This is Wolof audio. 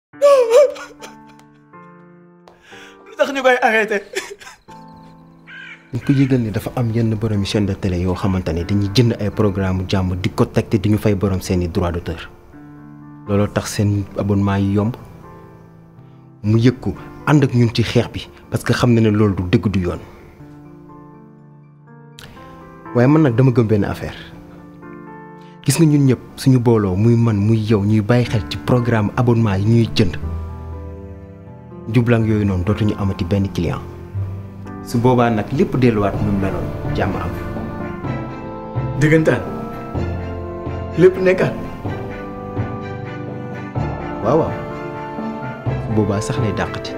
lu tax ñu koy arrêté. dañ ko yëgal ni dafa am yenn borom chaîne de télé yoo xamante ne dañuy jënd ay programme jàmm di ko teg te di ñu fay borom seeni droit d'auteur looloo tax seen abonnement yi yomb mu yëg ko ànd ak ñun ci xeex bi parce que xam na ne loolu du dëgg du yoon waaye man nag dama gëm benn affaire gis nga ñun ñëpp suñu booloo muy man muy yow ñuy bàyyi xel ci programme abonnement yi ñuy jënd jublang yooyu noonu dootuñu amati benn client su boobaa nag lépp delluwaat nu mu meloon jàmm am dëggantaan lépp nekkaat. waaw waaw su boobaa sax lay dàqati